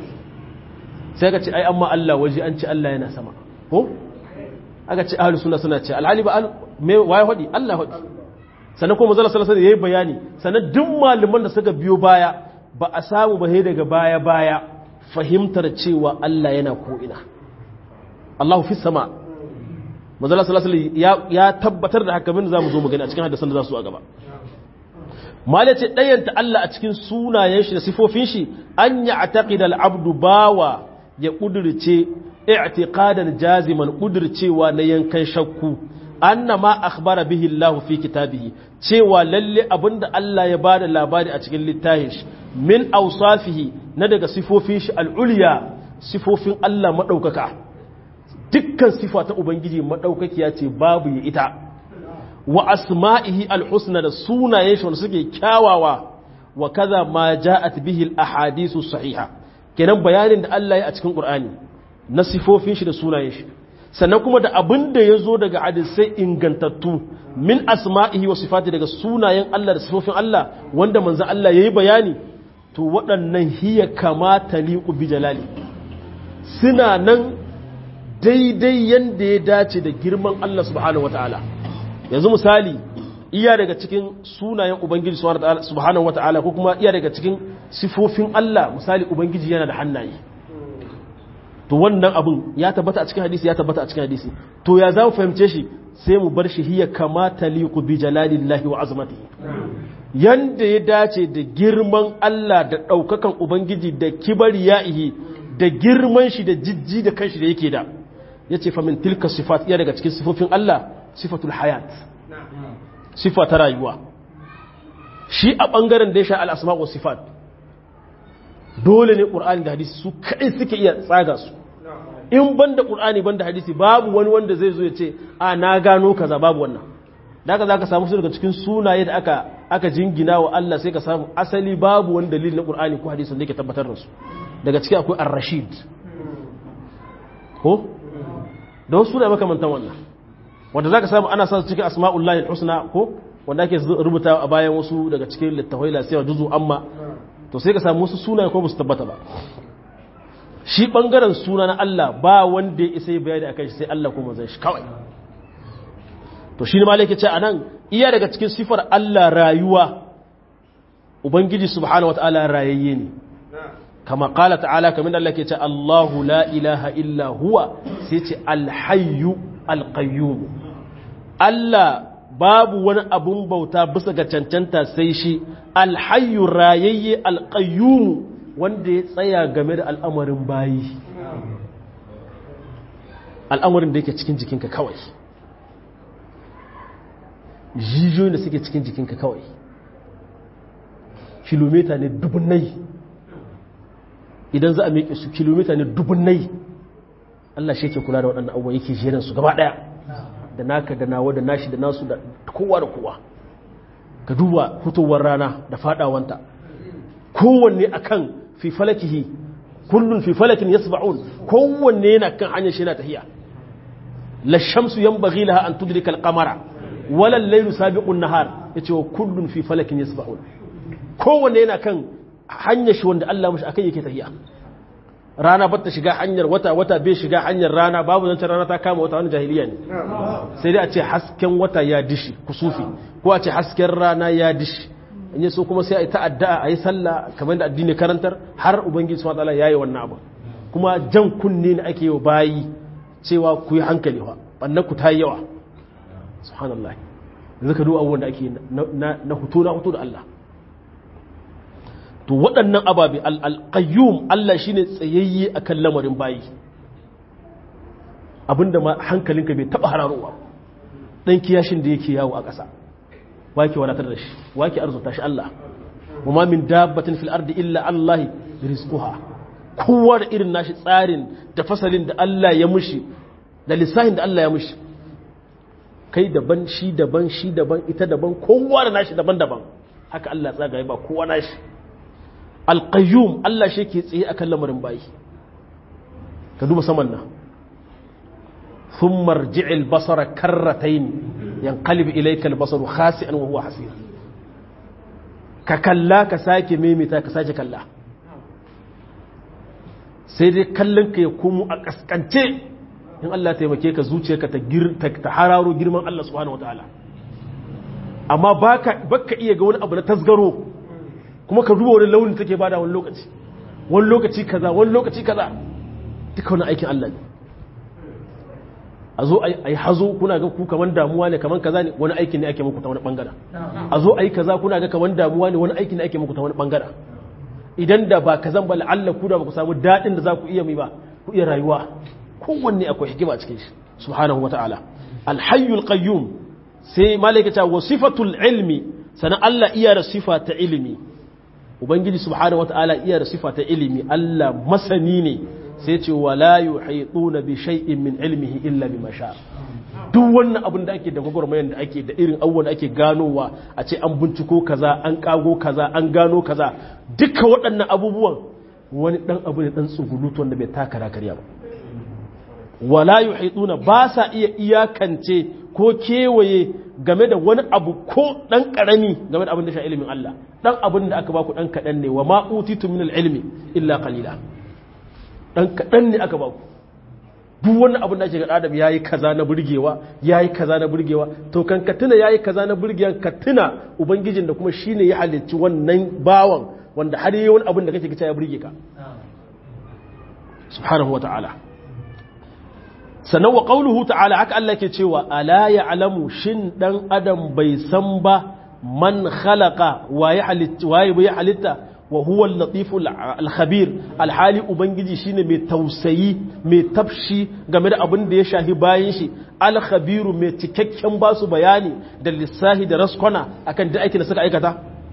sai ka ce ai amma Allah waje an ce Allah yana sama ko aka ce ahlus sunna suna ce alhali ba me waye hodi Allah hodi sannan kuma manzo sallallahu alaihi yayi bayani sannan duk malaman da suka biyo baya ba a samu ba sai daga baya baya fahimtar cewa Allah yana ko ina Allahu fi sama manzo sallallahu alaihi ya tabbatar da haka min zamu zo mu gani a cikin hadisan da za su a gaba mala ce ɗayanta Allah a cikin sunayen shi da sifofin shi an ya aqida al-abdu bawa ya kudirce i'tiqadan jaziman kudircewa na yankan shakku anna ma akhbara bihi Allah fi kitabihi cewa lalle abinda Allah ya bada labari a cikin littafin shi min awsafihi na daga sifofin shi al-ulya sifofin Allah madaukaka dukkan sifa ta ubangiji madaukakiya ce babu ya ita wa asma'ihi al-husna da sunayen shi wanda suke kyawawa wa kaza ma ja'at bihi al-ahadithu sahiha kenan bayanin da Allah ya a cikin Qur'ani na sifofin shi da sunayen shi sannan kuma da abin da ya zo daga hadisai ingantattu min asma'ihi wa sifati daga sunayen Allah da sifofin Allah wanda manzo Allah yayi bayani to waɗannan hiya kama taliqu bi jalali suna nan daidai yanda ya dace da girman Allah subhanahu wataala yanzu misali iya daga cikin sunayen ubangiji subhanahu wataala ko kuma iya daga cikin sifofin Allah misali ubangiji yana da hannaye to wannan abin ya tabbata a cikin hadisi ya tabbata a cikin hadisi to ya za mu fahimce shi sai mu bar shi hiya kama taliqu bi jalalillahi wa azmatihi yanda ya dace da girman Allah da daukakan ubangiji da kibariyaihi da girman shi da jijji da kanshi da yake da yace fa min tilka sifat iya daga cikin sifofin Allah sifatul hayat sifa ta rayuwa shi a bangaren da ya sha al-asma wa sifat dole ne ƙur'ani da hadisi su kaɗai suke iya tsaga su in ban da ƙur'ani ban da hadisi babu wani wanda zai zo ya ce a na gano kaza babu wannan da aka za ka samu su daga cikin sunaye da aka aka jingina wa Allah sai ka samu asali babu wani dalili na ƙur'ani ko hadisi da yake tabbatar da su daga ciki akwai ar-rashid ko da wasu suna makamantan wannan wanda za ka samu ana sa su cikin asma'ullahi al-husna ko wanda ake rubuta a bayan wasu daga cikin littafai lasiya juzu amma to sai ka samu wasu sunaye ko ba su tabbata ba shi bangaren suna na Allah ba wanda ya isa bayani akan shi sai Allah kuma zai shi kawai to shi ne ma yake ce anan iya daga cikin sifar Allah rayuwa ubangiji subhanahu wataala rayayye ne kama qala ta'ala kamar Allah ke ce Allahu la ilaha illa huwa sai ce al-hayyu al-qayyum Allah babu wani abun bauta bisa ga cancanta sai shi alhayu rayayye alƙayyumu wanda ya tsaya game da al'amarin bayi al'amarin da yake cikin jikinka kawai jijiyoyin da suke cikin jikinka kawai kilomita ne dubunai idan za a miƙe su kilomita ne dubunnai Allah shi ke kula da waɗannan abubuwa yake jerin su gaba ɗaya da naka da nawa da nashi da nasu da kowa da kowa ka duba fitowar rana da faɗawanta kowanne akan fi falakihi kullun fi falakin yasba'un kowanne yana kan hanyar shi yana tahiya la shamsu yanbaghi laha an tudrika al-qamara wala al-laylu sabiqu an-nahar yace wa kullun fi falakin yasba'un kowanne yana kan hanyar shi wanda Allah mashi akai yake tahiya rana ba ta shiga hanyar wata wata bai shiga hanyar rana babu zancen rana ta kama wata wani jahiliya ne sai dai a ce hasken wata ya dishi kusufi ko a ce hasken rana ya dishi in yi so kuma sai a yi ta'adda a yi sallah kamar da addini karantar har ubangiji subhanahu wataala yayi wannan abu kuma jan kunne ne ake yi bayi cewa ku yi hankali fa bannan ku ta yi yawa subhanallah yanzu ka duba abubuwan da ake na hutu na hutu da Allah to waɗannan ababe alƙayyum Allah shine tsayayye akan lamarin bayi abinda ma hankalinka bai taɓa hararowa ɗan kiyashin da yake yawo a ƙasa wake wadatar da shi wake arzuta shi Allah kuma min dabbatin fil ardi illa Allah rizquha kowa da irin nashi tsarin da fasalin da Allah ya mushi da lissahin da Allah ya mushi kai daban shi daban shi daban ita daban kowa da nashi daban-daban haka Allah tsagaye ba kowa nashi alƙayyum Allah shi ke tsaye akan lamarin bayi ka duba saman nan sun marji'il basara karratain yanqalib ilayka albasaru khasi'an wa huwa hasir ka kalla ka sake memita ka sake kalla sai dai kallon ka ya komo a kaskance in Allah taimake ka zuciyarka ta ta hararo girman Allah subhanahu wataala amma baka baka iya ga wani abu na tasgaro kuma ka duba wani launin take bada wani lokaci wani lokaci kaza wani lokaci kaza duka wani aikin Allah ne a zo a yi hazo kuna ga ku kaman damuwa ne kaman kaza ne wani aikin ne ake muku ta wani bangaren a zo a yi kaza kuna ga kaman damuwa ne wani aikin ne ake muku ta wani bangaren idan da ba kazan ba la'alla ku da ba ku samu daɗin da za ku iya mai ba ku iya rayuwa kowanne akwai hikima a cikin shi subhanahu wa ta'ala alhayyul qayyum sai malaika ta wasifatul ilmi sanan Allah iya da sifa ta ilimi ubangiji subhanahu wataala iya da sifa ta ilimi Allah masani ne sai ce wala yuhituna bi shay'in min ilmihi illa bima sha duk wannan abin da ake da gwagwarmayar da ake da irin abubuwan da ake ganowa a ce an binciko kaza an kago kaza an gano kaza duka waɗannan abubuwan wani dan abu ne dan tsugulutu wanda bai taka karya ba wala yuhituna ba sa iya iyakance ko kewaye game da wani abu ko dan karami game da abin da sha ilimin Allah dan abin da aka baku dan kadan ne wa ma utitu min ilmi illa qalila dan kadan ne aka baku duk wani abin da ake ga adam yayi kaza na burgewa yayi kaza na burgewa to kan ka tuna yayi kaza na burgewa ka tuna ubangijin da kuma shine ya halicci wannan bawan wanda har yayi wani abin da kake ga ya burge ka subhanahu wa ta'ala sannan wa ƙauluhu ta'ala haka Allah ke cewa ala ya alamu shin ɗan adam bai san ba man khalaqa waye bai halitta wa huwa latifu al-khabir alhali ubangiji shine mai tausayi mai tafshi game da abin da ya shahi bayan shi al-khabiru mai cikakken basu bayani da lissahi da raskwana akan duk aikin da suka aikata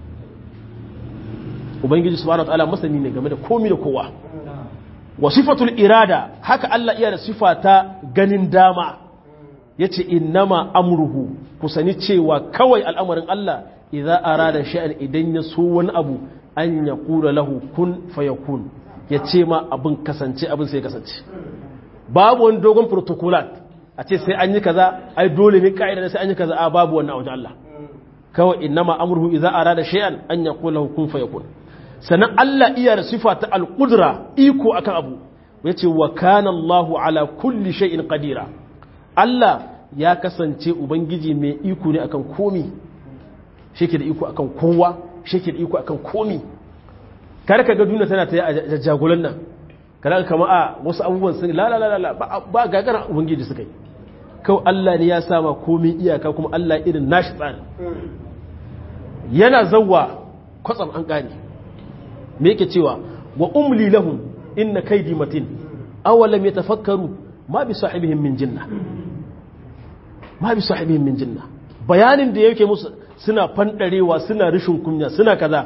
ubangiji subhanahu wa ta'ala masani ne game da komi da kowa wa sifatul irada haka Allah iya da sifa ta ganin dama yace innama amruhu ku sani cewa kawai al'amarin Allah idza arada sha'an idan ya so wani abu an ya kula lahu kun fayakun yace ma abin kasance abin sai kasance babu wani dogon protocolat a ce sai an yi kaza ai dole ne ka'ida sai an yi kaza a babu wannan a wajen Allah kawai innama amruhu idza arada shay'an an yaqula lahu kun fayakun sannan Allah iya da sifa ta alƙudura iko akan abu ya ce wa kana Allahu ala kulli shay'in qadira Allah ya kasance ubangiji mai iko ne akan komi shi da iko akan kowa shi da iko akan komi kar ka ga duniya tana ta a jagolan nan kada kama a wasu abubuwan sun la la la la ba gagara ubangiji suka yi kawai Allah ne ya sama komi iyaka kuma Allah irin nashi tsari yana zawwa kwatsam an gane me yake cewa wa umli lahum inna kaydi matin awalam yatafakkaru ma bi sahibihim min jinna ma bi sahibihim min jinna bayanin da yake musu suna fandarewa suna rishin kunya suna kaza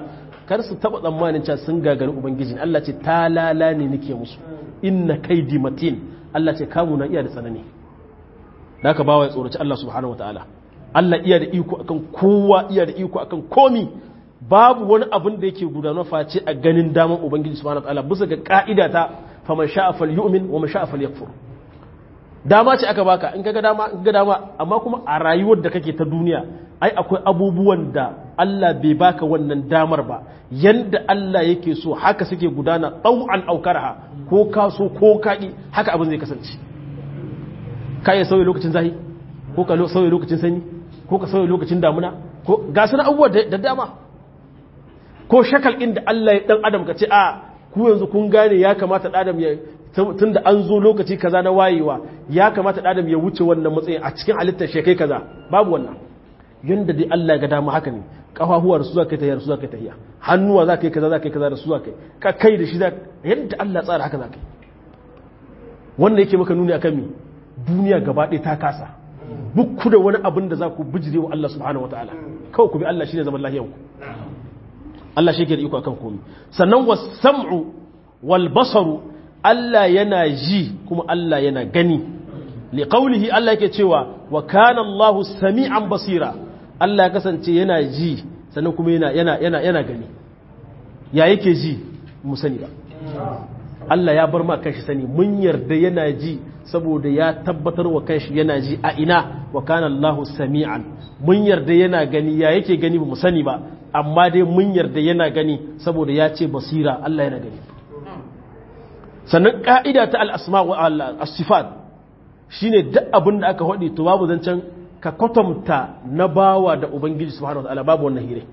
kar su taba tsammanin cewa sun gagari ubangiji Allah ce talala ne nake musu inna kaidi matin Allah ce kamu na iya da tsanani da ka bawa ya tsoraci Allah subhanahu wataala Allah iya da iko akan kowa iya da iko akan komi babu wani abin da yake gudanar face a ganin daman ubangiji subhanahu wataala bisa ga ka'ida ta faman sha'a falyu'min wa man sha'a falyakfur dama ce aka baka in kaga dama in ga dama amma kuma a rayuwar da kake ta duniya ai akwai abubuwan da Allah bai baka wannan damar ba yanda Allah yake so haka suke gudana tau'an aukarha ko ka so ko kaki haka abin zai kasance ka iya sauya lokacin zahi ko ka sauya lokacin sanyi ko ka sauya lokacin damuna ko ga su abubuwa da dama ko shakal inda Allah ya dan adam ka ce a ku yanzu kun gane ya kamata dan adam ya tun da an zo lokaci kaza na wayewa ya kamata adam ya wuce wannan matsayin a cikin halittar shekai kaza babu wannan yanda dai Allah ya ga dama haka ne kafafuwa da su za ka yi tahiya da su za ka yi tahiya hannuwa za ka yi kaza za ka yi kaza da su za ka yi ka kai da shi za yadda Allah tsara haka za ka yi wanda yake maka nuni akan mi duniya gaba ɗaya ta kasa bukku da wani abin da za ku bijire wa Allah subhanahu wataala kawai ku bi Allah shine zaman lahiyanku Allah shi ke da iko akan komai sannan was sam'u wal basaru Allah yana ji kuma Allah yana gani li qawlihi Allah yake cewa wa kana Allahu sami'an basira Allah ya kasance yana ji sannan kuma yana yana yana yana gani ya yake ji mu sani ba Allah ya bar ma kanshi sani mun yarda yana ji saboda ya tabbatar wa kanshi yana ji a ina wa kana Allahu sami'an mun yarda yana gani ya yake gani ba mu sani ba amma dai mun yarda yana gani saboda ya ce basira Allah yana gani sannan ƙa'ida ta al'asma wa al'asifat shi ne duk abin da aka haɗe to babu zancen ka kwatanta na bawa da ubangiji su hana wata'ala babu wannan hire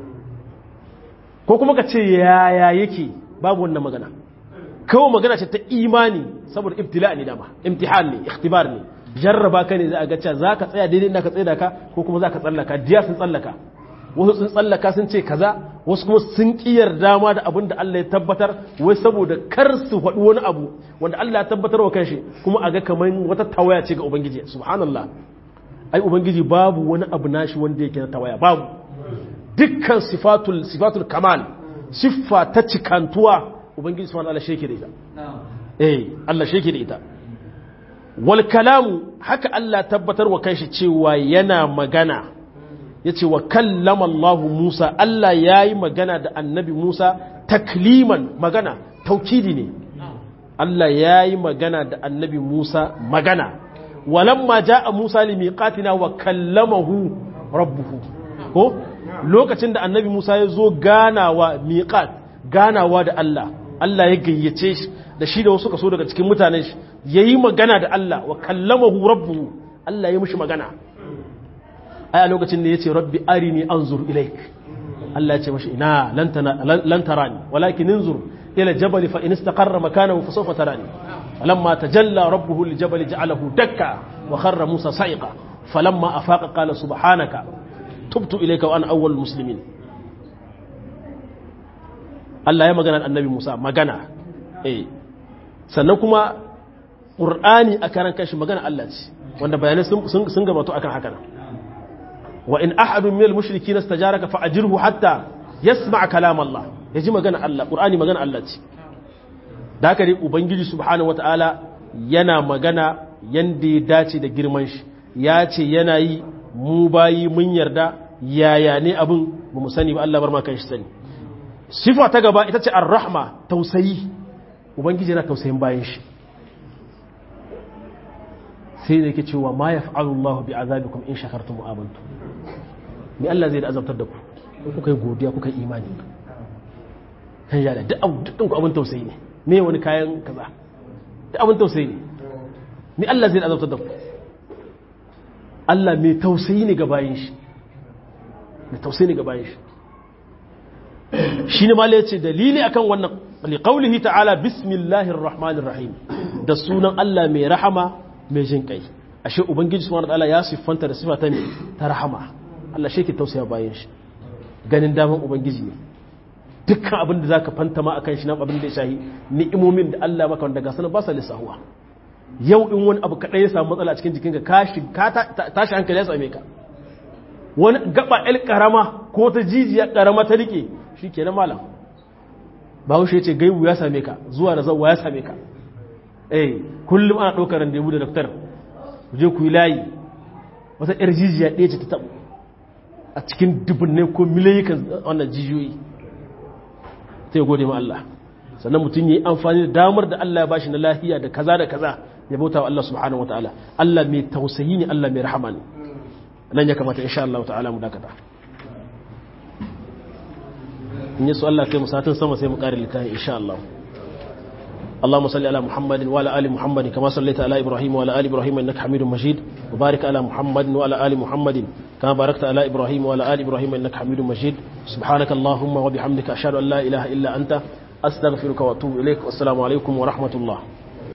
ko kuma ka ce yaya yake babu wannan magana kawo magana ce ta imani saboda ibtila ne dama imtihan ne ikhtibar ne jarraba ka ne za a ga cewa za ka tsaya daidai inda ka tsaye da ka ko kuma za ka tsallaka diya sun tsallaka wasu sun tsallaka sun ce kaza wasu kuma sun kiyar dama da abin da Allah ya tabbatar wai saboda kar su faɗi wani abu wanda Allah ya tabbatar wa kanshi kuma a ga kamar wata tawaya ce ga ubangiji subhanallah ai ubangiji babu wani abu nashi wanda yake na tawaya babu dukkan sifatul sifatul kamal siffa ta cikantuwa ubangiji subhanahu Allah sheke da ita eh Allah sheke da ita wal kalamu haka Allah tabbatar wa kanshi cewa yana magana ya ce wa kallama Allah Musa Allah ya yi magana da annabi Musa takliman magana taukidi ne Allah ya yi magana da annabi Musa magana walamma ja'a Musa li miqatina wa kallamahu rabbuhu ko lokacin da annabi Musa ya zo ganawa miqat ganawa da Allah Allah ya gayyace shi da shi da wasu kaso daga cikin mutanen shi yayi magana da Allah wa kallamahu rabbuhu Allah ya mishi magana ai a lokacin da ya ce rabbi arini anzur ilaik Allah ya ce mashi ina lan tarani walakin inzur ila jabal fa in istaqarra makanahu fa sawfa tarani falamma tajalla rabbuhu lil jabal ja'alahu dakka wa kharra musa sa'iqa falamma afaqa qala subhanaka tubtu ilayka wa ana awwalul muslimin Allah ya magana annabi Musa magana eh sannan kuma Qur'ani a karan kashi magana Allah ce wanda bayanai sun gabato akan haka nan وإن أحد من المشركين استجارك فأجره حتى يسمع كلام الله يجي مغانا الله قرآني مغانا الله da haka dai ubangiji subhanahu wataala yana magana yanda ya dace da girman shi ya ce yana yi mu bayi mun yarda yaya ne abin ba mu sani ba Allah bar ma kan shi sani sifa ta gaba ita ce ar-rahma tausayi ubangiji yana tausayin bayan shi sai da yake cewa ma yaf'alu Allahu bi azabikum in shakartum wa amantum me Allah zai da azabtar da ku in kuka yi godiya kuka yi imani kan yada duk ku abin tausayi ne me wani kayan kaza duk abin tausayi ne me Allah zai da azabtar da ku Allah mai tausayi ne ga bayin shi mai tausayi ne ga bayin shi shi ne mala ce dalili akan wannan liqaulihi ta'ala bismillahir rahmanir rahim da sunan Allah mai rahama mai jin kai ashe ubangiji subhanahu wa ta'ala ya siffanta da sifa ta ta rahama Allah shi ke tausaya bayan shi ganin daman ubangiji ne dukkan abin da zaka fanta ma akan shi nan abin da ya shahi ni'imomin da Allah maka wanda ga sanar ba sa lissahuwa yau in wani abu kadai ya samu matsala a cikin jikinka ka shi ka tashi hankali ya same ka wani gaba el karama ko ta jijiya karama ta rike shi kenan malam bahaushe ya ce gaibu ya same ka zuwa da zauwa ya same ka eh kullum ana ɗaukar randebu da daftar ku je ku yi layi wata yar jijiya ɗaya ce ta taɓo a cikin dubbinai ko miliyan wannan jijiyoyi sai gode ma Allah sannan mutum ya yi amfani da damar da Allah ya bashi na lahiya da kaza da kaza ya bauta wa Allah subhanahu wataala Allah mai tausayi ne Allah mai rahama ne nan ya kamata insha Allah ta'ala mu dakata in yi su Allah kai musatin sama sai mu ƙari littafi insha Allah اللهم صل على محمد وعلى ال محمد كما صليت على ابراهيم وعلى ال ابراهيم انك حميد مجيد وبارك على محمد وعلى ال محمد كما باركت على ابراهيم وعلى ال ابراهيم انك حميد مجيد سبحانك اللهم وبحمدك اشهد ان لا اله الا انت استغفرك واتوب اليك والسلام عليكم ورحمه الله